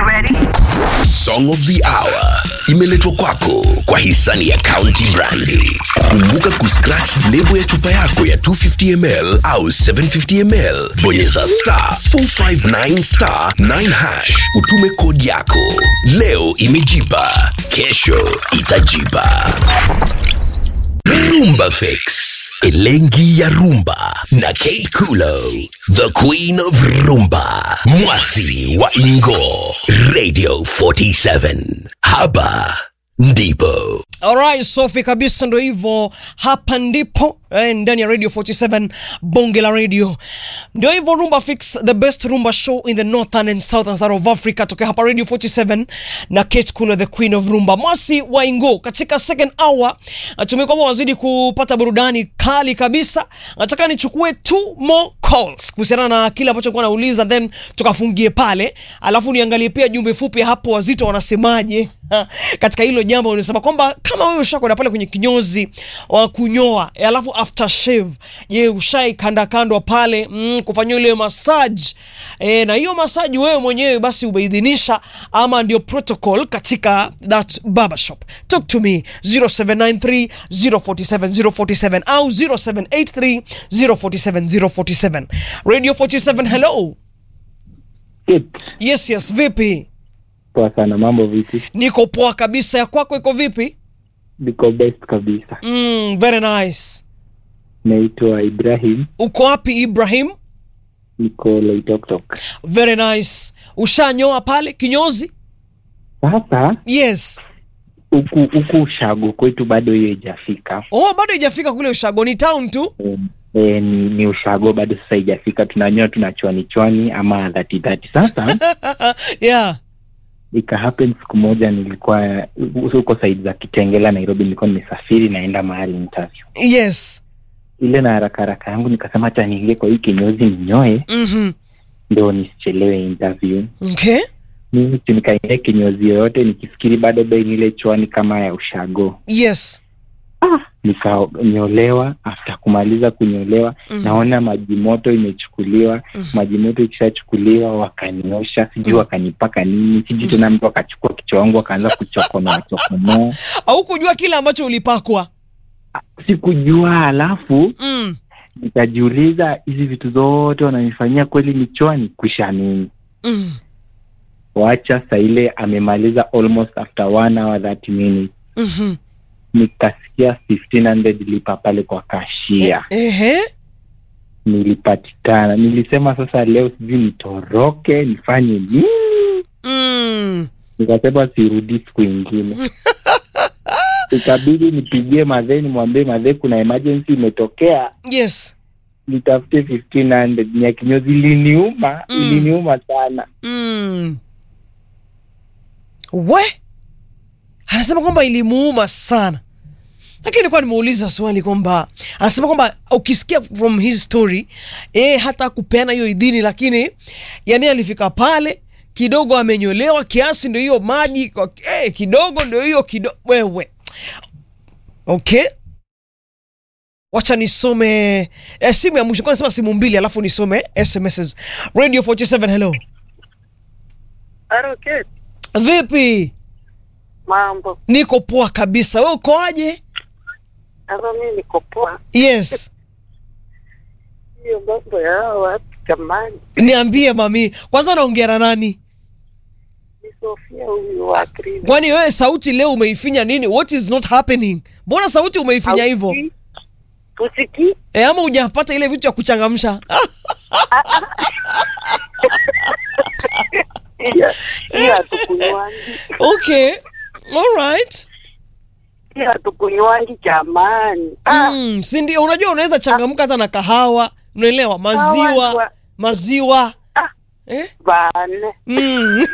Song of the Hour imeletwa kwako kwa hisani ya County Brandi. Kumbuka kuscratch lebo ya chupa yako ya 250ml au 750ml, bonyeza star 459 star 9 hash, utume kodi yako. Leo imejipa, kesho itajipa. Rumba Fix. Elengi ya Rumba na Kate Kulo, the Queen of Rumba, Mwasi wa Ingo, Radio 47. Hapa ndipo Alright, Sofi kabisa, ndo hivyo. Hapa ndipo eh, ndani ya Radio 47 bonge la radio, ndio hivyo. Rumba Fix, the best rumba show in the northern and southern side of Africa, tokea hapa Radio 47 na Kate Kulo, the queen of rumba, Mwasi wa Ingo. Katika second hour natumia kwamba wazidi kupata burudani kali kabisa. Nataka nichukue two more calls kuhusiana na kile ambacho nilikuwa nauliza, then tukafungie pale, alafu niangalie pia jumbe fupi hapo, wazito wanasemaje katika hilo jambo. Unasema kwamba kama wewe ushakwenda pale kwenye kinyozi wa kunyoa, eh, alafu after shave, je, ushai kanda kandwa pale mm, kufanyia ile massage eh, na hiyo massage wewe mwenyewe basi umeidhinisha ama ndio protocol katika that barber shop? Talk to me 0793 047 047 au 0783 047 047. Radio 47, hello. Kit, Yes, yes, vipi? poa sana. Mambo vipi? Niko poa kabisa. Ya kwako iko vipi? Niko best kabisa. Mm, very nice. Naitwa Ibrahim, Uko wapi Ibrahim? niko Loitoktok. Very nice. Ushanyoa pale kinyozi? Sasa Yes. huku huku ushago kwetu bado hiyo haijafika. Oh, bado haijafika kule ushago, ni town tu. Em, E, ni, ni ushago bado sasa haijafika. Tunanyoa tuna chwani chwani ama dhati dhati. Sasa yeah. ika happen siku moja nilikuwa huko saidi za Kitengela, Nairobi. Nilikuwa nimesafiri naenda mahali interview Yes. ile, na haraka haraka yangu nikasema hata niingie kwa hii kinyozi ninyoe Mhm. ndio nisichelewe interview. Okay. mimi si nikaingia kinyozi yoyote nikifikiri bado bei ni ile chwani kama ya ushago Yes. nikanyolewa after kumaliza kunyolewa Mhm. naona maji moto imechukuliwa Mhm. maji moto ikishachukuliwa wakaniosha sijui wakanipaka nini sijui tena mtu akachukua kichwa wangu akaanza kuchokonoa chokonoa Au kujua kile ambacho ulipakwa. sikujua alafu Mm. nikajiuliza hizi vitu zote wananifanyia kweli ni chwani kwisha nini Mm. wacha saa ile amemaliza almost after one hour 30 minutes Mhm. nikasikia 1500 lipa pale kwa kashia Ehe. nilipatikana nilisema sasa leo sijui nitoroke nifanye nini Mm. nikasema sirudi siku ingine ikabidi nipigie madhee nimwambie madhee kuna emergency imetokea Yes. nitafute 1500 ni ya kinyozi iliniuma Mm. iliniuma sana Mm. We anasema kwamba ilimuuma sana, lakini nilikuwa nimeuliza swali kwamba anasema kwamba ukisikia from his story eh, hata kupeana hiyo idhini, lakini yani alifika pale kidogo amenyolewa kiasi, ndio hiyo maji kwa- eh, kidogo ndio hiyo kidogo. Wewe okay, wacha nisome eh, simu ya mwisho kwa nasema simu mbili, alafu nisome SMSs. Radio 47 hello, Aroketi, vipi? mambo Niko poa kabisa, we ukoaje? hapa, mi niko poa. Yes, Hiyo mambo ya hawa watu jamani, niambie mami, kwanza naongea na nani? ni Sofia huyu wa Krina. Kwani wewe sauti leo umeifinya nini? What is not happening? Mbona sauti umeifinya hivyo Hausikii? Husikii? e, ama hujapata ile vitu ya kuchangamsha? Hiyo hiyo hatukunywangi, Okay, alright. hiyo hatukunywangi jamani. Ah, Mm, si ndio? Unajua unaweza changamka hata na kahawa, unaelewa? Maziwa, hawa maziwa Ah. eh? bane mm.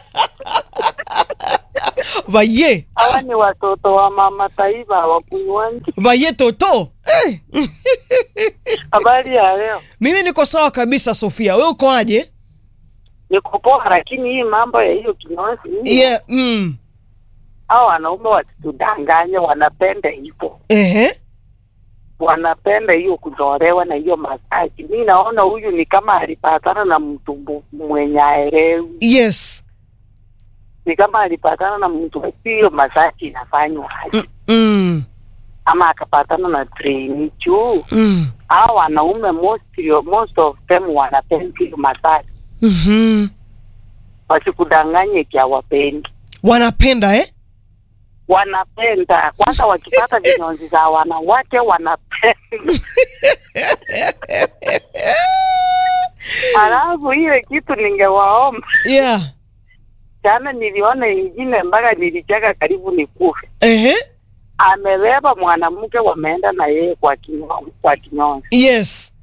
Vaye, hawa ni watoto wa mama taifa hawakunywangi. vaye toto eh. Habari ya leo, Mimi niko sawa kabisa Sofia, we ukoaje? niko poa, lakini hii mambo ya hiyo kinyozi hiyo, Yeah, mm. hao wanaume wasitudanganye, wanapenda hivyo Ehe. wanapenda hiyo kunyolewa na hiyo masaji. Mi naona huyu ni kama alipatana na mtu bu- mwenye aelewi. Yes. ni kama alipatana na mtu hiyo masaji inafanywa aje Mm. ama akapatana na trainee juu Mm. hao wanaume most, most of them wanapenda hiyo masaji Mhm. wasikudanganye kia wapendi wanapenda eh? wanapenda kwanza wakipata vinyonzi za wanawake wanapenda alafu ile kitu ningewaomba yeah. jana niliona ingine mpaka nilicheka karibu nikufe Ehe. amebeba mwanamke wameenda na yeye kwa kinyo, kwa kinyonzi yes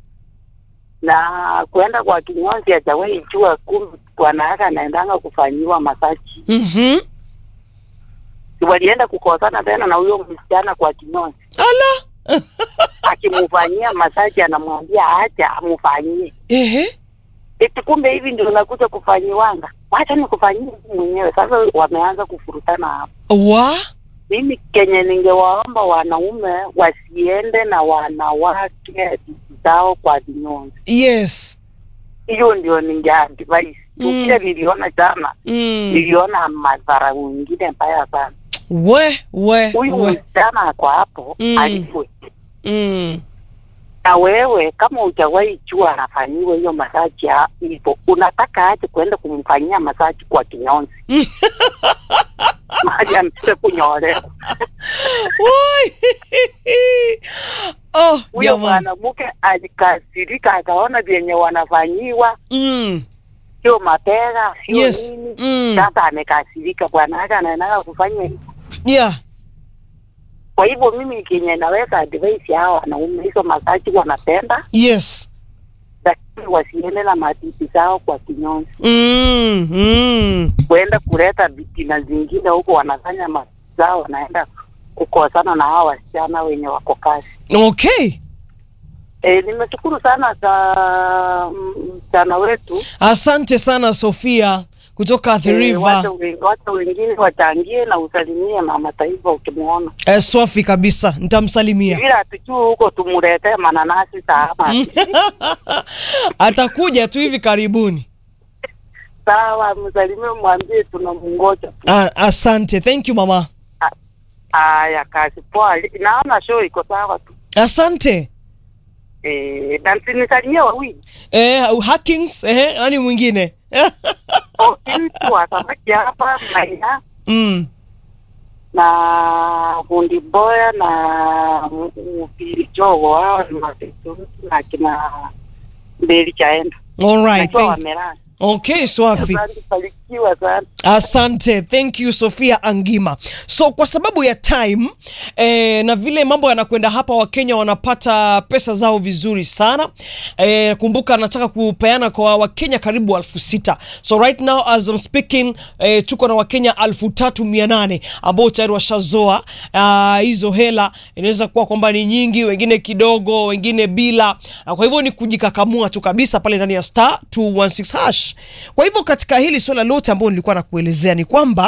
na kwenda kwa kinyonzi hajawahi jua kumbe bwana yake anaendanga kufanyiwa masaji Mhm. Si walienda kukosana tena na huyo msichana kwa kinyonzi ala akimfanyia masaji anamwambia acha amfanyie Ehe. eti kumbe hivi ndio unakuja kufanyiwanga wacha nikufanyie mwenyewe sasa wameanza kufurutana hapo wa mimi kenye ningewaomba wanaume wasiende na wanawake zao kwa vinyonzi yes hiyo ndio ningeadvise Mm. mm. kile niliona jana mm. niliona madhara mengine mbaya sana we we huyu we msichana ako hapo Mm. alipwe mm. na wewe kama hujawahi jua anafanyiwa hiyo masaji ya- hivyo unataka aje kuenda kumfanyia masaji kwa kinyonzi mali amtike kunyolewa Woi. oh huyo jamani mwanamke alikasirika akaona vyenye wanafanyiwa mm. sio mapera sio Yes. nini Mm. sasa amekasirika bwana yake anaendaga kufanya hivyo. yeah kwa hivyo mimi kenye naweka advice hao wanaume hizo masaji wanapenda yes lakini wasiende na matiti zao kwa kinyonzi mm. Mm. kuenda kuleta vitina zingine huko wanafanya matiti zao wanaenda kukosana na hao wasichana wenye wako kazi okay e, nimeshukuru sana za msichana wetu asante sana sofia kutoka the Eh, river wacha we- wacha wengine wachangie na usalimie mama taifa ukimwona eh, swafi kabisa nitamsalimia vile hatujui huko tumuletee mananasi saama atakuja tu hivi karibuni sawa msalimie mwambie tunamngoja ah, asante thank you mama haya kazi poa naona show iko sawa tu asante Eh, na msinisalimie wawili eh, hackings eh, nani mwingine okitu wa samaki hapa maina mm. na fundi boya na mpili jogo hao ni matetuti na kina mbeli chaenda all right nakiwa thank, wamelala okay swafi asante barikiwa sana asante thank you sofia angima so kwa sababu ya time eh, na vile mambo yanakwenda hapa wakenya wanapata pesa zao vizuri sana eh, kumbuka nataka kupeana kwa wakenya karibu elfu sita so right now as I'm speaking eh, tuko na wakenya elfu tatu mia nane ambao tayari washazoa ah, hizo hela inaweza kuwa kwamba ni nyingi wengine kidogo wengine bila Ah, kwa hivyo ni kujikakamua tu kabisa pale ndani ya star 216 hash kwa hivyo katika hili swala lote ambalo nilikuwa nakuelezea ni kwamba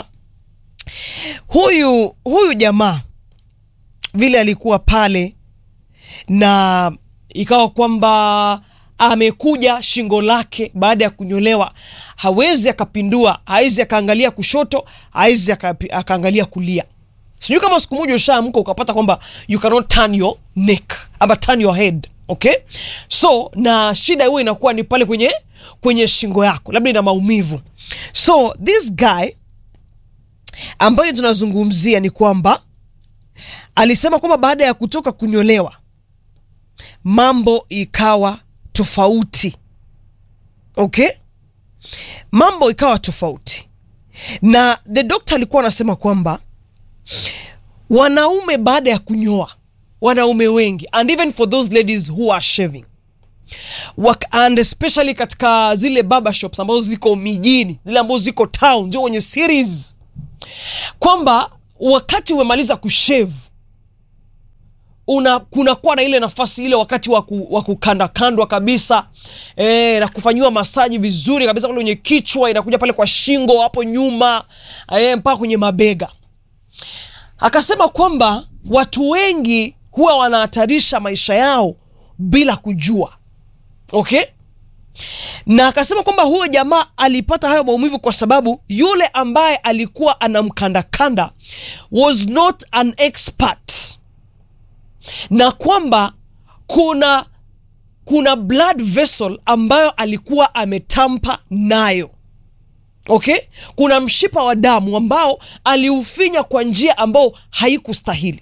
huyu huyu jamaa vile alikuwa pale na ikawa kwamba amekuja shingo lake baada ya kunyolewa hawezi akapindua hawezi akaangalia kushoto hawezi akapi- akaangalia kulia sijui kama siku moja ushaamka ukapata kwamba you cannot turn your neck ama turn your head okay so na shida huo inakuwa ni pale kwenye kwenye shingo yako labda ina maumivu so this guy ambayo tunazungumzia ni kwamba alisema kwamba baada ya kutoka kunyolewa mambo ikawa tofauti okay mambo ikawa tofauti na the doctor alikuwa anasema kwamba wanaume baada ya kunyoa wanaume wengi and even for those ladies who are shaving Wak and especially katika zile barber shops ambazo ziko mijini zile ambazo ziko town ndio kwenye series kwamba wakati umemaliza kushave una kunakuwa na ile nafasi ile wakati wa ku- wa kukandakandwa kabisa e, na kufanyiwa masaji vizuri kabisa kule kwenye kichwa inakuja pale kwa shingo hapo nyuma e, mpaka kwenye mabega akasema kwamba watu wengi huwa wanahatarisha maisha yao bila kujua okay na akasema kwamba huyo jamaa alipata hayo maumivu kwa sababu yule ambaye alikuwa anamkandakanda was not an expert na kwamba kuna kuna blood vessel ambayo alikuwa ametampa nayo okay kuna mshipa wa damu ambao aliufinya kwa njia ambao haikustahili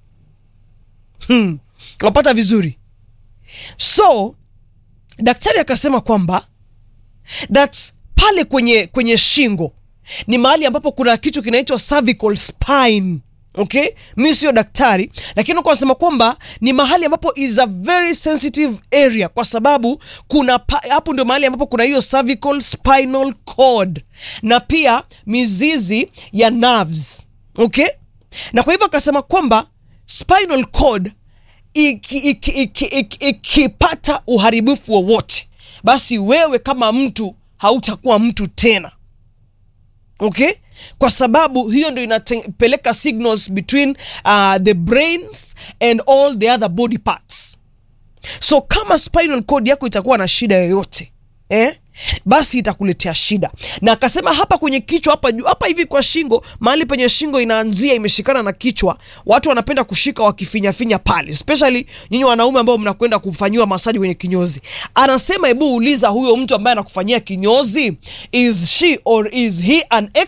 hmm. wapata vizuri so daktari akasema kwamba that pale kwenye kwenye shingo ni mahali ambapo kuna kitu kinaitwa cervical spine okay mi sio daktari lakini kwa nasema kwamba ni mahali ambapo is a very sensitive area kwa sababu kuna pa, hapo ndio mahali ambapo kuna hiyo cervical spinal cord na pia mizizi ya nerves okay na kwa hivyo akasema kwamba spinal cord ikipata iki, iki, iki, ikipata uharibifu wowote basi wewe kama mtu hautakuwa mtu tena okay kwa sababu hiyo ndio inapeleka signals between uh, the brains and all the other body parts so kama spinal cord yako itakuwa na shida yoyote eh? basi itakuletea shida na akasema hapa kwenye kichwa hapa juu hapa hivi kwa shingo mahali penye shingo inaanzia imeshikana na kichwa watu wanapenda kushika wakifinyafinya pale especially nyinyi wanaume ambao mnakwenda kufanyiwa masaji kwenye kinyozi anasema hebu uliza huyo mtu ambaye anakufanyia kinyozi is she or is he an ex